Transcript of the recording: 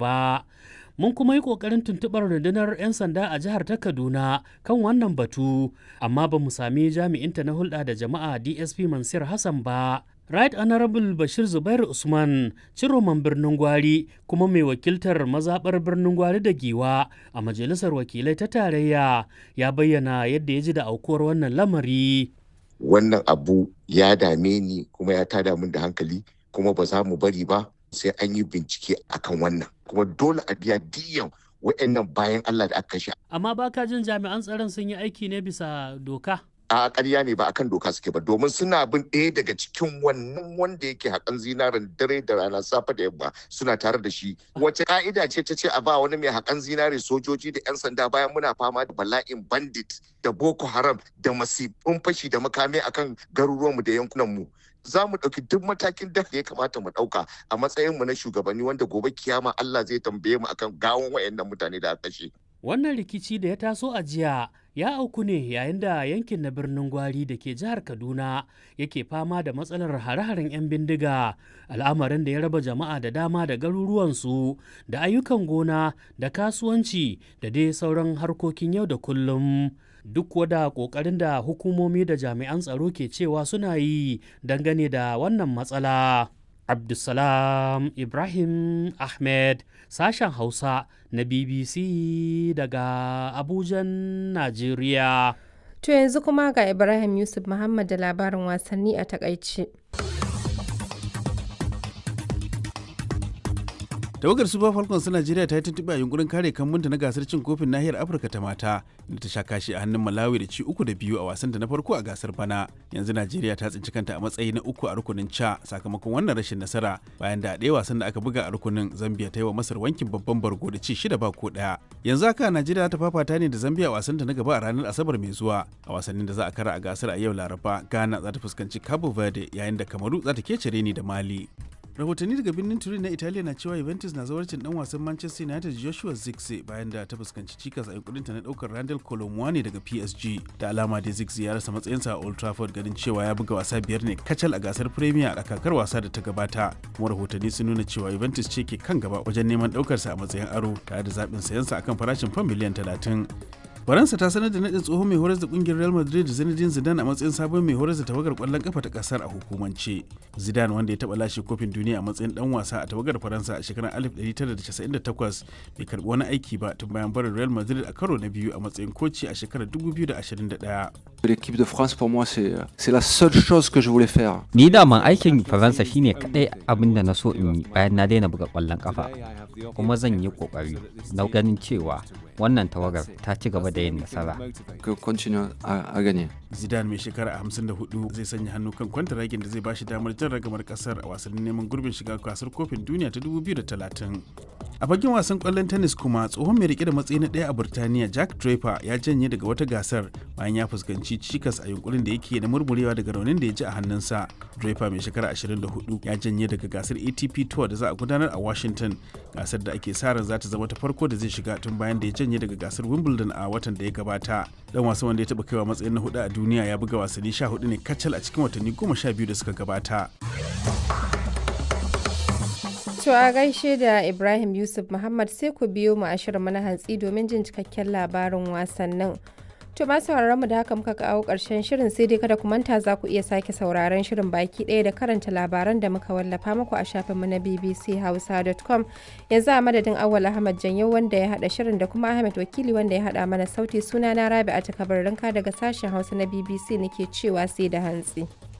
ba. mun kuma yi ƙoƙarin tuntuɓar rundunar 'yan sanda a jihar ta kaduna kan wannan batu amma ba mu sami jami'inta na hulɗa da jama'a dsp mansur hassan ba right honorable bashir zubair usman ciroman birnin gwari kuma mai wakiltar mazaɓar birnin gwari da giwa a majalisar wakilai ta tarayya ya bayyana yadda ya ji da aukuwar wannan lamari wannan abu ya dame ni kuma ya tada min da hankali kuma ba za mu bari ba sai an yi bincike akan wannan kuma dole a biya diyan wa'annan bayan Allah da aka kashe. Amma ba ka jin jami'an tsaron sun yi aiki ne bisa doka? A ƙarya ne ba akan doka suke ba domin suna bin ɗaya daga cikin wannan wanda yake haƙan zinarin dare da rana safe da yamma suna tare da shi. Wace ka'ida ce ta ce a ba wani mai haƙan zinare sojoji da 'yan sanda bayan muna fama da bala'in bandit da Boko Haram da masifin fashi da makami akan garuruwanmu da yankunanmu. za mu ɗauki duk matakin da ya kamata mu ɗauka a matsayinmu na shugabanni wanda gobe kiyama Allah zai tambaye mu akan gawon wayannan mutane da aka kashe. Wannan rikici da ya taso a jiya ya auku ne yayin da yankin na birnin Gwari da ke jihar Kaduna yake fama da matsalar hare-haren 'yan bindiga al'amarin da ya raba jama'a da dama da garuruwansu da ayyukan gona da kasuwanci da dai sauran harkokin yau da kullum. duk wada kokarin da hukumomi da jami'an tsaro ke cewa suna yi dangane da wannan matsala. Abdulsalam Ibrahim Ahmed sashen Hausa na BBC daga Abujan, Najeriya. To yanzu kuma ga Ibrahim Yusuf Muhammad da labarin wasanni a takaice. tawagar super falcons ta najeriya ta yi tuntuɓe a yunkurin kare kambunta na gasar cin kofin nahiyar afirka ta mata inda ta sha kashi a hannun malawi da ci uku da biyu a wasan da na farko a gasar bana yanzu najeriya ta tsinci kanta a matsayi na uku a rukunin ca sakamakon wannan rashin nasara bayan da a ɗaya wasan da aka buga a rukunin zambia ta yi wa masar wankin babban bargo da ci shida ba ko ɗaya yanzu haka najeriya ta fafata ne da zambia a wasan ta na gaba a ranar asabar mai zuwa a wasannin da za a kara a gasar a yau laraba ghana za ta fuskanci cabo verde yayin da kamaru za ta kece reni da mali rahotanni daga birnin turin na italiya na cewa juventus na zawarcin dan wasan manchester united joshua zirkzee bayan da ta fuskanci cikas a yankurinta na daukar randall colomwani daga psg da alama da zirkzee ya rasa matsayinsa a old trafford ganin cewa ya buga wasa biyar ne kacal a gasar premier a kakar wasa da ta gabata kuma rahotanni sun nuna cewa juventus ce ke kan gaba wajen neman daukarsa a matsayin aro tare da zaɓin sayansa akan farashin fam miliyan talatin faransa ta sanar da nadin tsohon mai horar da kungiyar real madrid zinedine zidane a matsayin sabon mai horar da tawagar kwallon kafa ta kasar a hukumance zidane wanda ya taba lashe kofin duniya a matsayin dan wasa a tawagar faransa a shekarar 1998 bai karbi wani aiki ba tun bayan barin real madrid a karo na biyu a matsayin koci a shekarar 2021 L'équipe de France pour moi c'est c'est la seule chose que je voulais faire. Ni daman aikin Faransa shine kadai abin da na so in yi bayan na daina buga kwallon kafa. Kuma zan yi kokari na ganin cewa wannan tawagar ta ci gaba da yin nasara. Que continue à, à gagner. Zidane mai shekara 54 zai sanya hannu kan kwantaragin da zai ba shi damar jan ragamar kasar a wasannin neman gurbin shiga gasar kofin duniya ta 2030. A fagen wasan kwallon tennis kuma tsohon mai rike da matsayi na ɗaya a Burtaniya Jack Draper ya janye daga wata gasar bayan ya fuskanci cikas a yunkurin da yake na murmurewa daga raunin da ya ji a hannunsa. Draper mai shekara 24 ya janye daga gasar ATP Tour da za a gudanar a Washington gasar da ake sa ran za ta zama ta farko da zai shiga tun bayan da ya janye daga gasar Wimbledon a watan da ya gabata. Dan wasan wanda ya taɓa kaiwa matsayin na hudu a duniya ya buga wasanni 14 ne kacal a cikin watanni 12 da suka gabata. To a gaishe da Ibrahim Yusuf Muhammad sai ku biyo mu a shirin na hantsi domin jin cikakken labarin wasannin. To ma sauraron mu da haka muka kawo ƙarshen shirin sai dai kada ku manta za ku iya sake sauraron shirin baki ɗaya da karanta labaran da muka wallafa muku a shafinmu na bbchausa.com yanzu a madadin awwal ahmad janyo wanda ya haɗa shirin da kuma ahmed wakili wanda ya haɗa mana sauti suna na rabi a takabarinka daga sashen hausa na bbc nake cewa sai da hantsi.